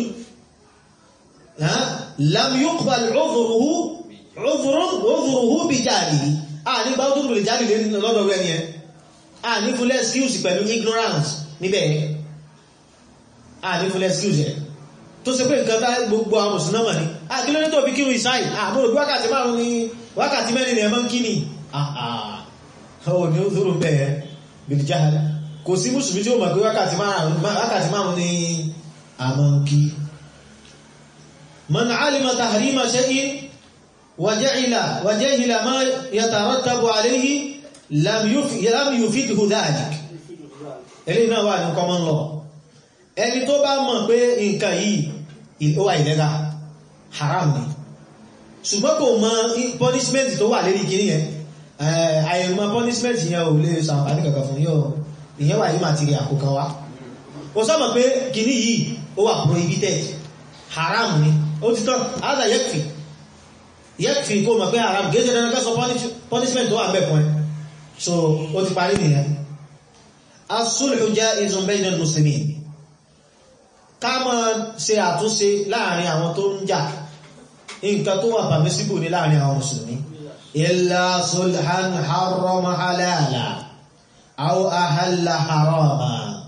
lam yuqbal 'udhruhu 'udhruhu bi jahlihi a ní gbá tó lè jáde lọ́dọ̀ rẹ̀ ni ẹ a ní full excuse pẹ̀lú ignorance níbẹ̀ a ní full excuse ẹ̀ tó ṣe pé nǹkan tá gbogbo àwọn mùsùlùmí ní a kí ló ní tó fi kírun ìsáì àbúrò bí wákàtí márùn ní wákàtí mẹ́rin ni ẹ máa ń kí ni ọ̀hún ni ó dúró bẹ́ẹ̀ bìlìjáhàlá kò sí mùsùlùmí tí ó mọ̀ pé wákàtí márùn ní a máa ń kí man alima tahrima shay'in وجعل وجهل ما يترتب عليه لم لم يفيده ذلك eléyìí náà wà ní common law ẹni tó bá mọ̀ pé nǹkan yìí ó wà ìlẹ́gà haram ni ṣùgbọ́n kò mọ̀ punishment tó wà lérí kìíní yẹn àìmọ̀ punishment yẹn ò lè ṣàǹfààní kankan fún yóò ìyẹn wà ní material kò kan wá ó sọ́mọ̀ pé kìíní yìí ó wà prohibited haram ni ó ti tán ádà yẹ́kfì yẹ́kfì kó mọ̀ pé haram gẹ́gẹ́ dandan ká sọ punishment tó wà bẹ̀ fún ẹ so ó ti parí nìyẹn as-sulhu jaizun bayna al-muslimin ká máa ṣe àtúnṣe láàrin àwọn tó ń jà nǹkan tó wà permissible ní láàrin àwọn mùsùlùmí illa sulhan harrama halala aw ahalla harama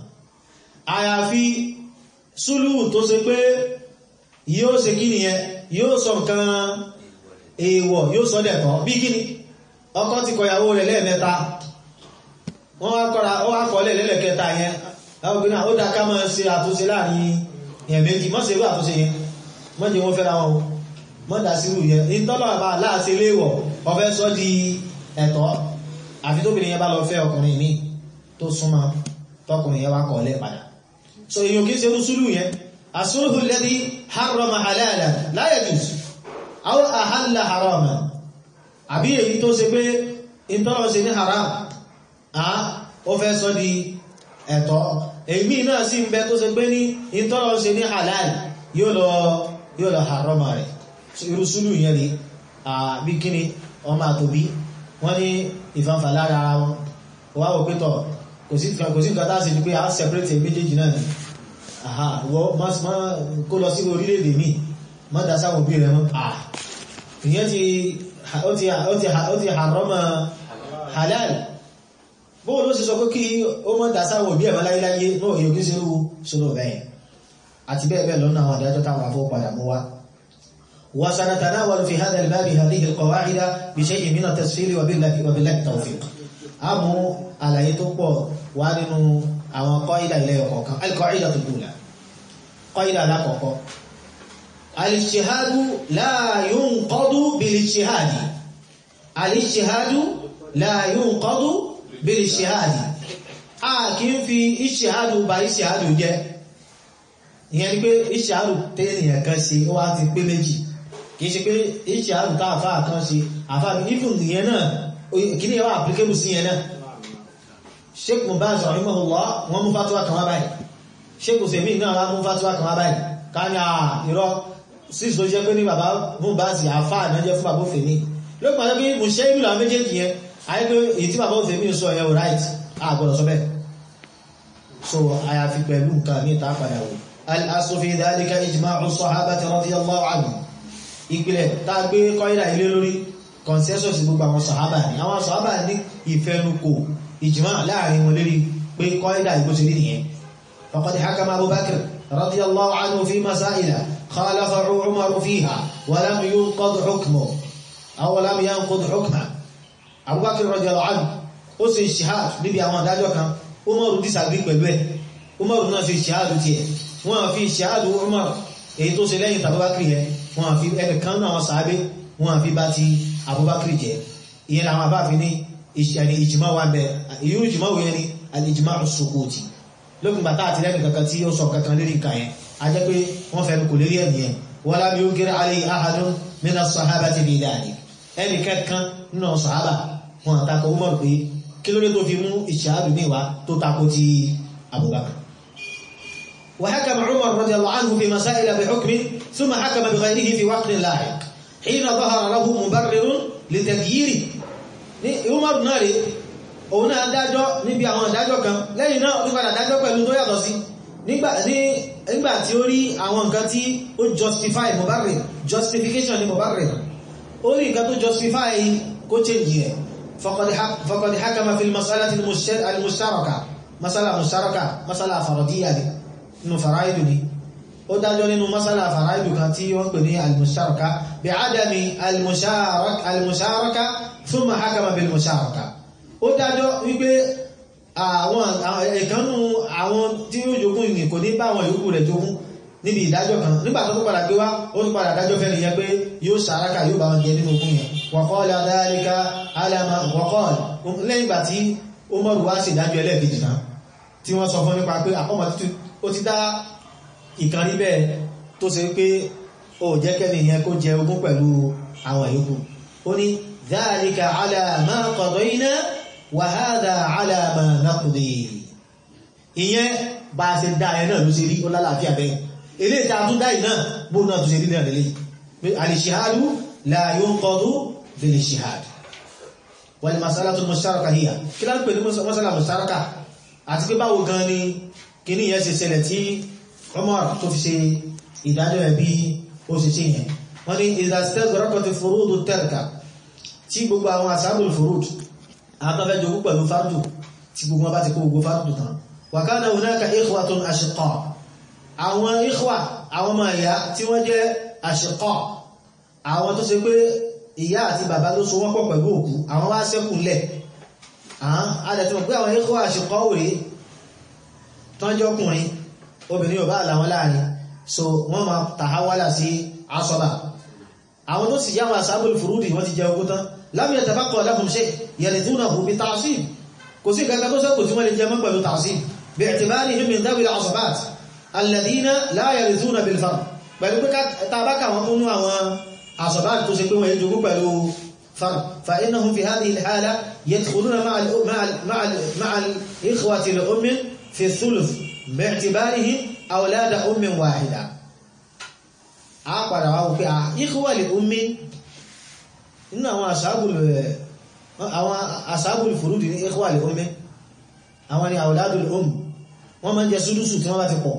àyàfi súlù tó ṣe pé yóò ṣe kí nìyẹn yóò sọ nǹkan èèwọ̀ yóò sọ dẹ̀kọ́ bí kíni ọkọ ti kọyàwó rẹ̀ lẹ́ẹ̀mẹ́ta wọ́n wá kọ́ra ó wá kọ́lẹ̀ lẹ́lẹ̀kẹta yẹn ọgbìnà ó dá ká máa ṣe àtúnṣe láàrin èèyàn méjì mọ́ sí irú àtúnṣe yẹn mọ́ jẹ́ wọ́n fẹ́ra wọn mọ́ dá sí irú yẹn ní tọ́lọ̀ bá láàṣẹ léèwọ̀ ọfẹ́ sọ di ẹ̀tọ́ àfi tóbìnrin yẹn bá lọ fẹ́ ọkùnrin míì tó súnmọ́ tọkùnrin yẹn wá kọ́lẹ̀ padà so èèyàn kì í ṣe irú súlù yẹn asúlùhù lẹ́dí harrama halala la yajuz aw ahalla harama àbí èyí tó ṣe pé ìtọ́lọ̀ ṣe ní haram ó fẹ́ sọ di ẹ̀tọ́ èmì náà sí ń bẹ tó ṣe pé ní ìtọ́lọ̀ ṣe ní halal yóò lọ yóò lọ harama rẹ̀ irú súlù yẹn rí bí kíni ọmọ àtòbí wọ́n ní ìfanfà lára ara wọn wá wò pétọ̀ kò sí nǹkan tá a ṣe ni pé a separate méjèèjì náà ni wọ́n kó lọ sí orílẹ̀-èdè míì má dá sáwọn òbí rẹ̀ mọ́ ìyẹn ti ó ti harama halal bóò ló sì sọ pé kí ó mọ́ dá sáwọn òbí ẹ̀mọ́ láyéláyé náà yóò kí sírú sólò bẹ́ẹ̀ àti bẹ́ẹ̀ bẹ́ẹ̀ lọ́nà àwọn adájọ́ táwọn afọ́ padà mú wá وسنتناول في هذا الباب هذه القواعد بشيء من التسفير وبالله وبالله التوفيق أمو على يتوقع وانو àwọn kọ́ìdà ilẹ̀ ọ̀kọ̀ọ̀kan alkọ̀ìdà tó kúlà kọ́ìdà alákọ̀ọ́kọ́ alìṣẹ́hádù láàyún kọ́dú bìlìṣẹ́hádì alìṣẹ́hádù láàyún kọ́dú bìlìṣẹ́hádì a kì í fi ìṣẹ́hádù bá ìṣẹ́hádù jẹ́ ìyẹn ni pé ìṣẹ́hádù tẹ́nìyàn kan ṣe ó wá ti pé méjì kìí ṣe pé ìṣẹ́hádù tá àfáà kan ṣe àfáà ìfún ìyẹn náà kí ni ẹwà applicable sí yẹn náà sheikh mubaz rahimahullah wọ́n mú fatuwa kan wá báyìí sheikh usemi náà wá mú fatuwa kan wá báyìí ká ní àìrọ́ sí ìṣòro jẹ́ pé ní bàbá mubaz àfáà náà jẹ́ fún bàbá òfèmí ló pàdé pé mo ṣe ìlú àwọn méjèèjì yẹn ayé pé èyí tí bàbá òfèmí sọ yẹn ò right àgbọ̀dọ̀ sọ bẹ́ẹ̀ so àyàfi pẹ̀lú nǹkan ní ìta padà wò al-aslu fi dhalika ijma'u sahabati radiyallahu anhum ìpìlẹ̀ tá a gbé kọ́ídà ilé lórí consensus gbogbo àwọn sàhábà ní àwọn sàhábà ní ìfẹnukò ìjìmá láàrin wọn lérí pé kọ́ídà ìgbó ti rí nìyẹn faqad hakama Abu Bakr radiyallahu anhu fi masaila khalafa Umar fiha wa lam yunqad hukmuhu aw lam yanqud hukmuhu Abu Bakr radiyallahu anhu ó sì ṣìhàd níbi àwọn adájọ́ kan Umar disagree pẹ̀lú ẹ̀ Umar náà fi ṣìhàd tiẹ̀ wọ́n fi ṣìhàd Umar èyí tó ṣe lẹ́yìn tàbí yẹn wọ́n fi ẹnìkan náà sàábé wọ́n fi bá ti Abubakar jẹ́ ìyẹn làwọn abáfin ní ìṣẹ̀ni ìjìmá wà bẹ̀ ìyú ìjìmá wòye ni alìjìmá sukuti lókùn bàtà àti lẹ́nu kankan tí ó sọ kankan lérí nǹkan yẹn a jẹ́ pé wọ́n fẹ́ kò lérí ẹ̀nì yẹn wọ́n lábí ó gẹ́rẹ́ alẹ́ ahadun min as-sahabati bi dhalik ẹnì kẹ́kan nínú sàhábà wọn àtakò Umar pé kí ló dé tó fi mú ìṣáàdù ní ìwá tó takò ti Abubakar وحكم عمر رضي الله عنه في مسائل بحكم ثم حكم بغيره في وقت لاحق حين ظهر له مبرر لتغييره Umar náà rí òun náà dájọ́ níbi àwọn ìdájọ́ kan lẹ́yìn náà ó padà dájọ́ pẹ̀lú tó yàtọ̀ sí nígbà tí ó rí àwọn nǹkan tí ó justify mubarrir justification ni mubarrir ó rí nǹkan tó justify kó change yẹ faqad hakama fil mas'alati al-mushtaraka masala mushtaraka masala faradiyya ni nínú faraidu ni ó dájọ́ nínú masala faraidu kan tí wọ́n pè ní al-mushtaraka bí adami al-musharaka thumma hakama bil musharaka ó dájọ́ wípé àwọn ìkannú àwọn tí ó jogún ìrìn kò ní bá àwọn yòókù rẹ̀ jogún níbi ìdájọ́ kan nígbà tó padà gbé wá ó tún padà dájọ́ fẹ́ nìyẹn pé yóò sàrákà yóò bá wọn jẹ nínú ogún yẹn waqala dhalika alama waqala lẹ́yìn ìgbà tí ó mọ̀rù wá sí ìdájọ́ ẹlẹ́ẹ̀kejì náà tí wọ́n sọ fún nípa pé àkọ́mọ̀ ó ti dá ìkan rí bẹ́ẹ̀ tó ṣe pé ó jẹ́ kẹ́ni yẹn kó jẹ ogún pẹ̀lú àwọn yòókù ó ní dhalika ala ma qadayna wa hadha ala ma naqdi ìyẹn bá ṣe dá ẹ náà ló ṣe rí ó lálàáfíà bẹ́ẹ̀ ilé ìta tún dá ìná bó náà tó ṣe rí náà lélẹ̀ al-ishhadu la yunqadu bil-ishhad wal masalatu al-mushtaraka hiya kí lá ń pè ní masala mushtaraka àti pé báwo gan ni kíní yẹn ṣe ṣẹlẹ̀ tí Umar tó fi ṣe ìdájọ́ ẹ̀ bí ó ṣe ṣe yẹn wọ́n ní idha istaghraqat furudu tarka tí gbogbo àwọn ashabul furud àwọn tó fẹ́ jogún pẹ̀lú fardu tí gbogbo wọn bá ti kó gbogbo fardu tán wa kana hunaka ikhwatun ashqa àwọn ikhwa àwọn ọmọ ìyá tí wọ́n jẹ́ ashqa àwọn tó ṣe pé ìyá àti bàbá ló so wọ́n pọ̀ pẹ̀lú òkú àwọn wá ṣẹ́kù lẹ̀ àádẹ́tìmọ̀ pé àwọn ikhwa ashqa òrè tọ́jọ́kùnrin obìnrin ò bá làwọn láàrin so wọ́n ma tàhálà sí asọ́bà àwọn tó sì yá wọn asábòlù fúrúdì wọ́n ti jẹ ogún tán lam yatabaqqa lahum shay yarithunahu bi ta'sib kò sí kankan tó sẹ́kù tí wọ́n lè jẹ mọ́ pẹ̀lú ta'sib bi'tibarihim min dhawi al-'asabat alladhina la yarithuna bil fard pẹ̀lú pé tàbákà wọn kúnnú àwọn asabat tó ṣe pé wọ́n yẹ jogún pẹ̀lú fard fa innahum fi hadhihi al-hala yadkhuluna ma'a al-ikhwati li-ummi fi thuluth bi'tibarihim awlada ummin wahida a padà wá wípé à ikhwa li-ummi nínú àwọn àṣàbùlù furudi ní ikhwa li-ummi àwọn ni awladul umm wọ́n máa ń jẹ súdúsù tí wọ́n bá ti pọ̀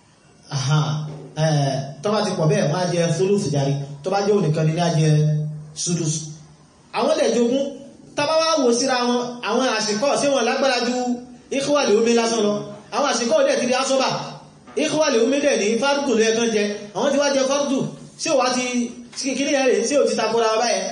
tó bá ti pọ̀ bẹ́ẹ̀ wọ́n á jẹ súdúsù járí tó bá jẹ́ ònìkan ní á jẹ súdúsù àwọn ilẹ̀ jogún tàbá wá wò síra wọn àwọn àṣìkọ́ sí wọn lágbára ju ikhwa li-ummi lásán lọ àwọn àṣìkọ́ dẹ̀ ti di asọ́bà ikhwa li-ummi dẹ̀ ní fárúkù ló ẹ̀kan jẹ àwọn ti wá jẹ fárúkù sí ò wá ti kíní ẹ̀rẹ̀ sí ò ti takora ọba ẹ̀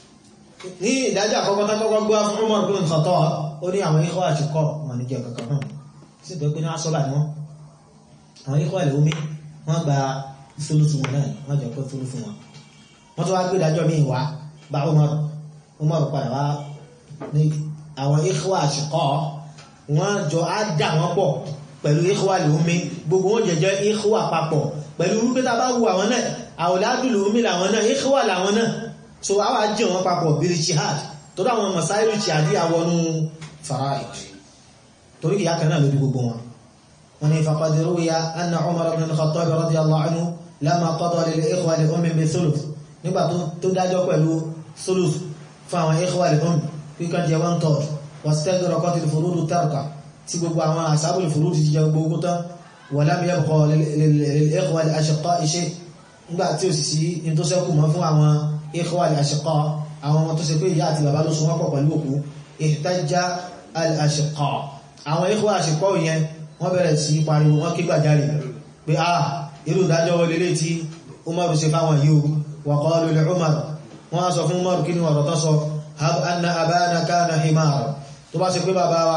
ní ìdájọ́ àkọ́kọ́ tákọ́kọ́ gbọ́ fún Umar bin Khattab ó ní àwọn ikhwa àṣìkọ́ wọn ní jẹ kankan náà sí pé ní asọ́bà ni wọ́n àwọn ikhwa li-ummi wọ́n gba ìfúlùfù wọn náà wọ́n jẹ́ pé fúlùfù wọn wọ́n tó wá gbé ìdájọ́ míì wá bá Umar Umar padà wá ní àwọn ikhwa àṣìkọ́ wọ́n jọ á dà wọ́n pọ̀ pẹ̀lú ikhwa li-ummi gbogbo wọn jẹjẹ ikhwa papọ̀ pẹ̀lú wípé tá bá wù àwọn náà awladu li-ummi làwọn náà ikhwa làwọn náà so a wá jẹ́ wọn papọ̀ bil jihad tó dáwọn masáìlú jihadi àwọnú fara'id torí ìyá kan náà lórí gbogbo wọn wọn ni faqad ruwiya anna Umar ibn al-Khattab radiyallahu anhu lamma qada lil-ikhwa li-ummi bi-thuluth nígbà tó dájọ́ pẹ̀lú thuluth fún àwọn ikhwa li-ummi kíkan jẹ one third wastaghraqat al-furudu tarka tí gbogbo àwọn ashabul furud ti jẹ gbogbo tán wa lam yabqa lil-ikhwa al-ashqa' shay nígbà tí ó sì sí in tó sẹ́kù mọ́ fún àwọn ikhwa al-ashqa àwọn ọmọ tó ṣe pé ìyá àti bàbá ló so wọ́n pọ̀ pẹ̀lú òkú ihtajja al-ashqa àwọn ikhwa al-ashqa yẹn wọ́n bẹ̀rẹ̀ sí pariwo wọ́n kí gbàjáre pé ah irú ìdájọ́ wọlé lé tí umaru ṣe fáwọn yìí wa qalu li umar wọ́n sọ fún umaru kí ni ọ̀rọ̀ tó sọ hab anna abana kana himara tó bá ṣe pé bàbá wa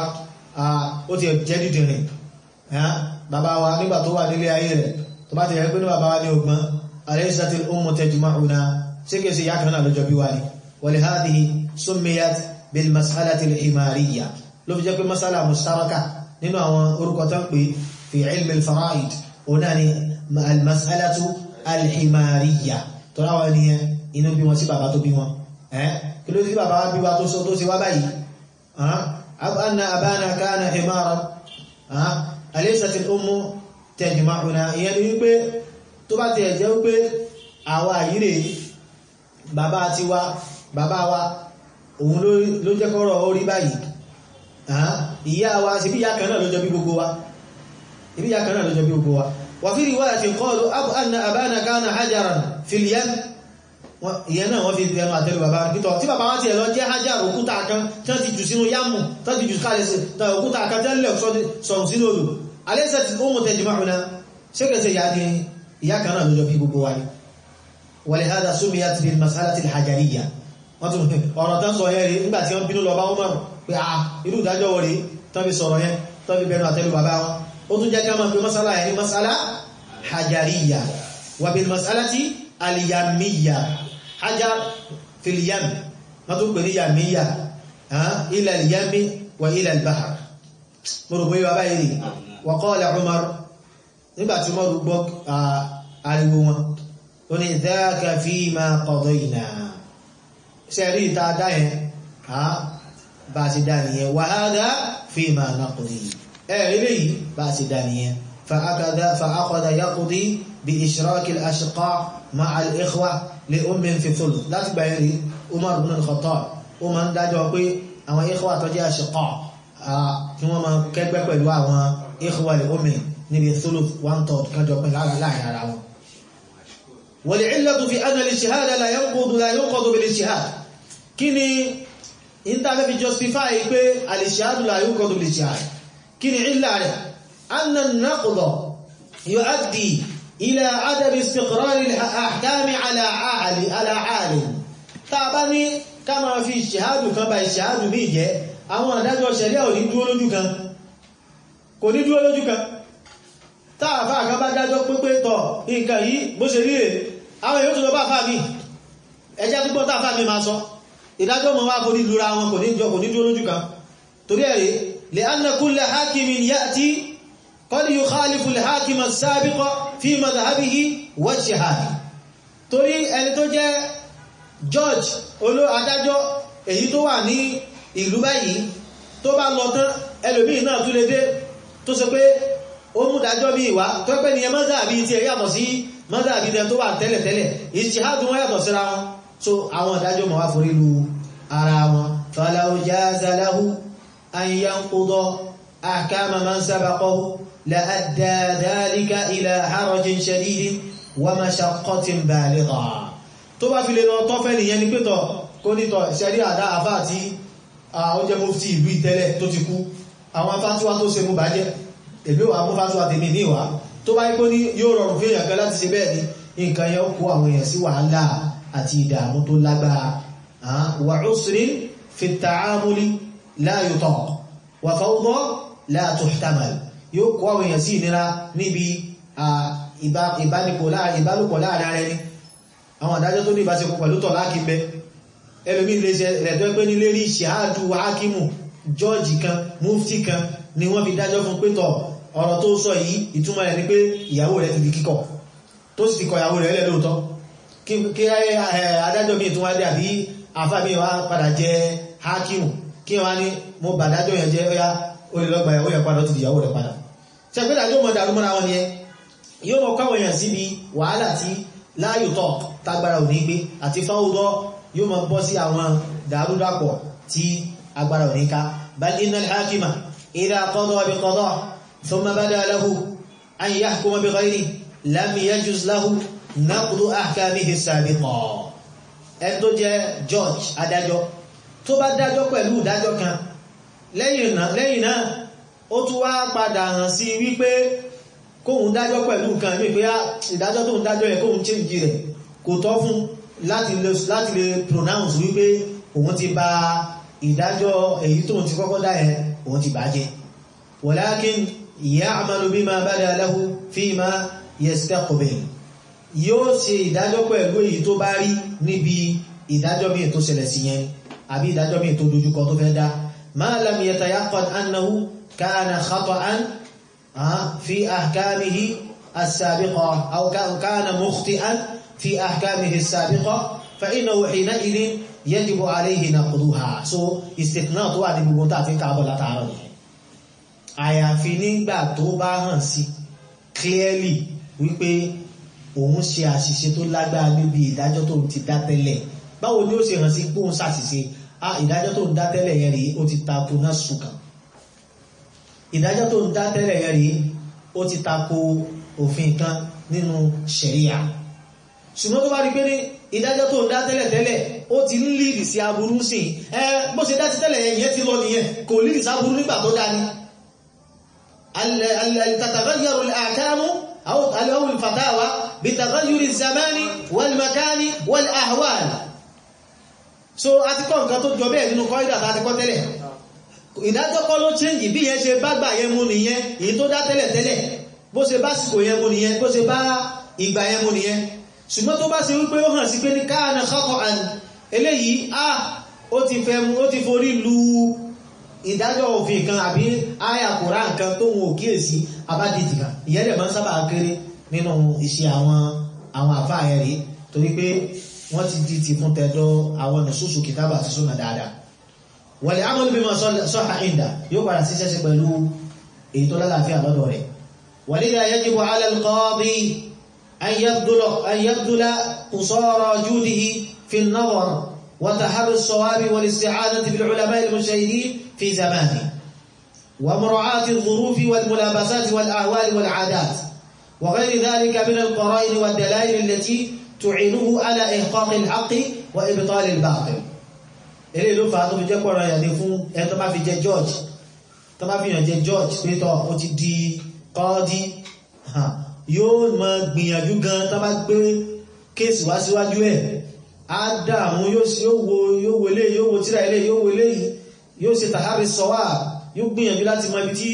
ó ti jẹ́ dìdìrìn bàbá wa nígbà tó wà nílé ayé rẹ̀ tó bá ti rẹ̀ pé ní bàbá wa ní ogbọ́n alaysatil ummu tajma'una ṣe kèsì ìyá kan náà lọ́jọ́ bí wá ní wa li hadhihi summiyat bil mas'alati al-himariyya ló fi jẹ́ pé masala mustaraka nínú àwọn orúkọ tán pé fi ilmi al-fara'id ọ̀nà ni al-mas'alatu al-himariyya tó ráwọ̀ ní inú bí wọn sí bàbá tó bí wọn ẹ́ kí ló sí bàbá wa bí wa tó sọ tó sí wá báyìí anna abana kana himara alaysat al-ummu tajma'una ìyẹn ni wípé tó bá tẹ̀ jẹ́ wípé àwa àyíre bàbá ti wá bàbá wa òun ló jẹ́ kọ́rọ̀ orí báyìí ìyá wa sí bí ìyá kan náà ló jọ bí gbogbo wa ibi ìyá kan náà ló jọ bí gbogbo wa wà fi riwayatin qalu anna abana kana hajaran fil yam ìyẹn náà wọ́n fi ẹnu àtẹ́lù bàbá pítọ̀ tí bàbá wá ti ẹ̀lọ jẹ́ hajar òkúta kan tí wọ́n ti jù sínú yámù tí wọ́n ti jù kalẹ̀ sí òkúta kan tí wọ́n lẹ̀ sọ̀rọ̀ sínú odò alẹ́sẹ̀ tí ó mú tẹ̀jì máa ṣékẹsẹ̀ ìyá ni ìyá kan náà ló jọ bí gbogbo wa ni ولهذا سميت بالمسألة الحجرية ọ̀rọ̀ tán sọ yẹn rí nígbà tí wọ́n bínú lọ bá Umar pé à irú ìdájọ́ wọ́n rí tán fi sọ̀rọ̀ yẹn tán fi bẹnu àtẹ́lù bàbá wọn ó tún jẹ́ ká máa fi masala yẹn ní masala hajariya wà bil masalati aliyamiya hajar fil yam wọ́n tún pè ní yamiya ila al-yami wa ila al-bahr mo rò pé bàbá yìí rí wa qala Umar nígbà tí Umar gbọ́ ariwo wọn ó ní dhaka fima qadayna sẹ́rí ìta dáyẹn bá ti dá nìyẹn wa hadha fima naqdi ẹ̀rí léyìí bá ti dá nìyẹn fa'aqada yaqdi bi ishraki al-ashqa ma'a al-ikhwa li ummin fi thuluth láti gbà yẹn rí Umar ibn al-Khattab ó máa ń dájọ́ pé àwọn ikhwa tó jẹ́ ashqa kí wọ́n máa kẹ́gbẹ́ pẹ̀lú àwọn ikhwa li ummin níbi thuluth one third kájọ pẹ̀lú láàrin ara wọn والعلة في أن الاجتهاد لا ينقض لا ينقض بالاجتهاد كني انت في justify pé الاجتهاد لا ينقض بالاجتهاد كني علة أن النقض يؤدي إلى عدم استقرار الأحكام على عالم على عالم tàbí كما في اجتهاد kan bá اجتهاد mi jẹ́ àwọn adájọ́ ṣẹ̀ríà ò ní dúró lójú kan kò ní dúró lójú kan táàfà kan bá dájọ́ pípé tọ̀ nǹkan yìí bó ṣe rí rẹ̀ àwọn èyí tó lọ bá fà mí ẹjá tó gbọ́ táàfà mi máa sọ ìdájọ́ mọ̀ wá borí lura wọn kò ní jọ kò ní dúró lójú kan torí ẹ̀rí lè anna kulla hakimin ya'ti qad yukhalifu al-hakim as-sabiq fi madhhabihi wa ijtihadi torí ẹni tó jẹ́ George oló adájọ́ èyí tó wà ní ìlú báyìí tó bá lọ tán ẹlòmíì náà tún lè dé tó sọ pé ó mú dájọ́ bí ìwá tó pẹ́ ní ẹ mọ́sàbí tí ẹ yàtọ̀ sí mọ́sàbí tẹ tó wà tẹ́lẹ̀tẹ́lẹ̀ ìṣìhádùn wọ́n yàtọ̀ síra wọn so àwọn ìdájọ́ mọ̀ wá forí lu ara wọn falau jaza lahu an yanquda ahkama man sabaqahu la adda dhalika ila harajin shadidin wa mashaqqatin baligha tó bá fi lè lọ tọ́fẹ́ nìyẹn ni pétọ̀ kó nítọ̀ ṣẹ́rí àdá àfá àti ó jẹ́ mufti ìlú ìtẹ́lẹ̀ tó ti kú àwọn afátíwá tó ṣe mú bàjẹ́ èbí wà mú fásitì tèmi ní ìwà tó bá ipò ní yóò rọrùn fún èèyàn kan láti ṣe bẹ́ẹ̀ ni nǹkan yẹn kó àwọn èèyàn sí wàhálà àti ìdààmú tó lágbára wà usrin fi ta'amuli la yutaq wà fawda la tuhtamal yóò kó àwọn èèyàn sí ìnira níbi ìbálòpọ̀ láàrin ara ẹni àwọn àdájọ́ tó ní ìbáṣepọ̀ pẹ̀lú tọ̀ láàkí bẹ ẹlòmí ilé iṣẹ́ rẹ̀ tó pé nílé rí ṣáàdù hákímù jọ́ọ̀jì kan mufti kan ni wọ́n fi dájọ́ fún pé tọ̀ ọ̀rọ̀ tó sọ yìí ìtumọ̀ rẹ̀ ni pé ìyàwó rẹ̀ ti di kíkọ̀ tó sì ti kọ ìyàwó rẹ̀ lẹ́ lóòótọ́ kí adájọ́ mi tún wá dé àbí àfá mi wá padà jẹ hákímù kí wọ́n ní mo bàdájọ́ yẹn jẹ́ ọya ó lè lọ́gbà ìyàwó yẹn padà ó ti di ìyàwó rẹ̀ padà ṣe pé dájọ́ mọ̀ dàrú mọ́ra wọn yẹn yóò mọ̀ káwọn èèyàn síbi wàhálà tí láàyò tọ̀ tágbára ò ní gbé àti fáwọ́dọ́ yóò mọ̀ bọ́ sí àwọn dàrúdàpọ̀ tí agbára ò ní ká bal innal hakima idha qada bi qada ثم بدا له أن يحكم بغيره لم يجوز له نقض أحكامه السابقة ẹni tó jẹ́ George adájọ́ tó bá dájọ́ pẹ̀lú ìdájọ́ kan lẹ́yìn náà ó tún wá padà hàn sí wípé kóhun dájọ́ pẹ̀lú nǹkan mí pé ìdájọ́ tó ń dájọ́ yẹ kóhun change rẹ̀ kò tọ́ fún láti lè pronounce wípé òun ti bà ìdájọ́ èyí tó ti kọ́kọ́ dá yẹn òun ti bàjẹ́ walakin ya'malu bima bada lahu fima yastaqbil yóò ṣe ìdájọ́ pẹ̀lú èyí tó bá rí níbi ìdájọ́ míì tó ṣẹlẹ̀ sí yẹn àbí ìdájọ́ míì tó dojúkọ tó fẹ́ dá ma lam yatayaqqan annahu kana khata'an fi ahkamihi as-sabiqa aw kana mukhti'an fi ahkamihi as-sabiqa fa innahu hina'idhin yajibu alayhi naqduha so istithna tó wà ní gbogbo tá a fi ń káàbọ̀ látàárọ̀ nìyẹn àyàfi nígbà tó bá hàn sí clearly wípé òun ṣe àṣìṣe tó lágbára níbi ìdájọ́ tó ti dá tẹ́lẹ̀ báwo ni ó ṣe hàn sí pé òun ṣàṣìṣe ah ìdájọ́ tó ń dá tẹ́lẹ̀ yẹn rèé ó ti tako náà sùkàn ìdájọ́ tó ń dá tẹ́lẹ̀ yẹn rèé ó ti tako òfin kan nínú ṣẹ̀ríà ṣùgbọ́n tó bá rí pé ní ìdájọ́ tó ń dá tẹ́lẹ̀ tẹ́lẹ̀ ó ti ń líìdì sí aburú sí ẹ bó ṣe dá sí tẹ́lẹ̀ yẹn yẹn ti lọ nìyẹn kò líìdì sí aburú nígbà tó dá ní تتغير الأحكام أو أو الفتاوى بتغير الزمان والمكان والأهوال so a ti kọ́ nǹkan tó jọ bẹ́ẹ̀ nínú kọ́ídà tá a ti kọ́ tẹ́lẹ̀ ìdájọ́ kọ́ ló change bí yẹn ṣe bá gbà yẹn mú nìyẹn èyí tó dá tẹ́lẹ̀ tẹ́lẹ̀ bó ṣe bá sìkò yẹn mú nìyẹn bó ṣe bá ìgbà yẹn mú nìyẹn ṣùgbọ́n tó bá ṣe wípé ó hàn sí pé ní káàna kọ́kọ́ àn eléyìí a ó ti fẹ́ mú ó ti forí lu ìdájọ́ òfin kan àbí àyà kòrá nǹkan tó wọn ò kíyèsí abádìtì kan ìyẹn dẹ̀ máa ń sábà kéré nínú iṣẹ́ àwọn àwọn àfáà yẹn rí torí pé wọ́n ti di ti fún tẹ́dọ́ àwọn nùsùsù kìtàbà àti súnà dáadáa wal amalu bima sahha inda yóò padà sí ṣẹ́ṣẹ́ pẹ̀lú èyí tó lálàáfíà lọ́dọ̀ rẹ̀ walidha yajibu ala al-qadi an yabdula an yabdula qusara judihi fi an-nazar wa taharri as-sawabi wal isti'anati bil ulama al-mujtahidin fi zamanihi wa mura'ati adh-dhuruf wal mulabasat wal ahwal wal 'adat wa ghayri dhalika min al-qara'in wad dalail allati tu'inuhu ala ihqaq al-haqq wa ibtal al-batil eré ló fà á tó fi jẹ́ pọ̀rọ̀ ìyàdé fún ẹni tó bá fi jẹ george tó bá fi yàn jẹ george pétọ́ ó ti di kọ́ọ́dí yóò mọ gbìyànjú gan tó bá gbé kéèsì wá síwájú ẹ̀ á dààmú yóò wo yóò wo eléyìí yóò wo tíra eléyìí yóò wo eléyìí yóò ṣe tàhárí sọ́wà yóò gbìyànjú láti mọ ibi tí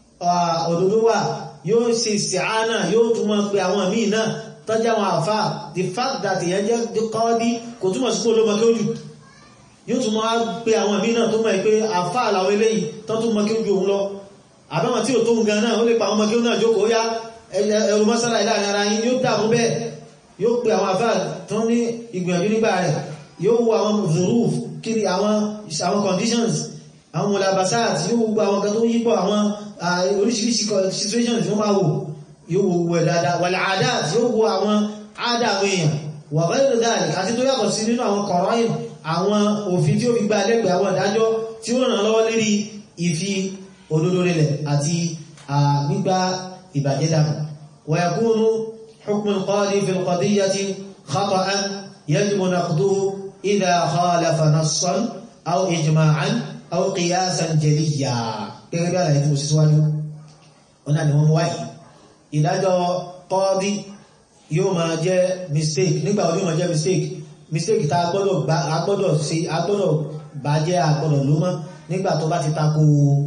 òdodo wà yóò ṣe ìsìáánà yóò tún mọ pé àwọn míì náà tọ́jú àwọn àfà the fact that ìyẹn jẹ́ kọ́ọ́dí kò túmọ̀ sí pé olómọ kí ó jù yóò tún máa pé àwọn ìmí náà tó mọ̀ pé àfáà làwọn eléyìí tó tún mọ́ kí ó ju òun lọ àbáwọn tí ò tó ń gan náà ó lè pa àwọn ọmọ kí ó náà jókòó yá ẹrù mọ́sálà ìlànà ara yín yóò dàmú bẹ́ẹ̀ yóò pé àwọn àfáà tó ní ìgbìyànjú nígbà rẹ̀ yóò wo àwọn zuruf kiri àwọn àwọn conditions àwọn mulabasat yóò wo àwọn kan tó yípo àwọn oríṣiríṣi situations yóò máa wò yóò wo wẹ̀ dáadáa wal adat yóò wo àwọn àdá àwọn èèyàn wa ghayru dhalik àti tó yàtọ̀ sí nínú àwọn kọ̀rọ̀ àwọn òfin tí ó fi gba lẹ́gbẹ̀ẹ́ àwọn ìdájọ́ tí ó ràn lọ́wọ́ lérí ìfi òdodo rinlẹ̀ àti gbígbá ìbàjẹ́ dànù wa yakunu hukmu al-qadi fi al-qadiyyati khata'an yajibu naqduhu idha khalafa nassan aw ijma'an aw qiyasan jaliyya gẹ́gẹ́ bí àlàyé tí mo sì síwájú ọ̀nà ni wọ́n mú wáyé ìdájọ́ qadi yóò máa jẹ́ mistake nígbà wo yóò máa jẹ́ mistake mistake ta gbọ́dọ̀ gba agbọ́dọ̀ sí agbọ́dọ̀ bàjẹ́ agbọ́dọ̀ ló mọ́ nígbà tó bá ti tako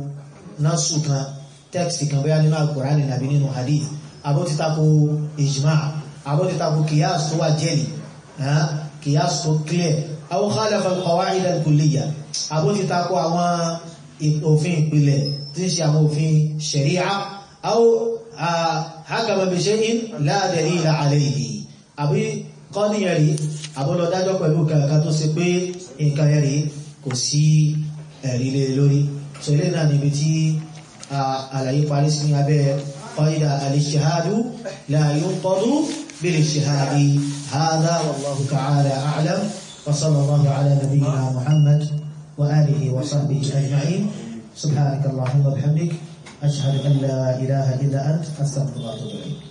násù kan text kan bóyá nínú Al-Qur'ani nàbí nínú hadith abó ti tako ijma abó ti tako kìyàs tó wà jẹ́lì kìyàs tó clear aw khalafa al-qawa'id al-kulliyya abó ti tako àwọn òfin ìpìlẹ̀ tí ń ṣe àwọn òfin sharia aw hakama bi shay'in la dalila alayhi àbí kọ́ní ẹ̀rí àbọ́lọ dájọ́ pẹ̀lú kankan tó ṣe pé nǹkan ẹ̀rí kò sí ẹ̀rí lé lórí so ilé náà níbi tí àlàyé parí sí ní abẹ́ qaida al-ijtihadu la yunqadu bil-ijtihadi hadha wallahu ta'ala a'lam wa sallallahu ala nabiyyina muhammad wa alihi wa sahbihi ajma'in subhanaka allahumma bihamdik ashhadu an la ilaha illa ant astaghfiruka wa atubu ilayk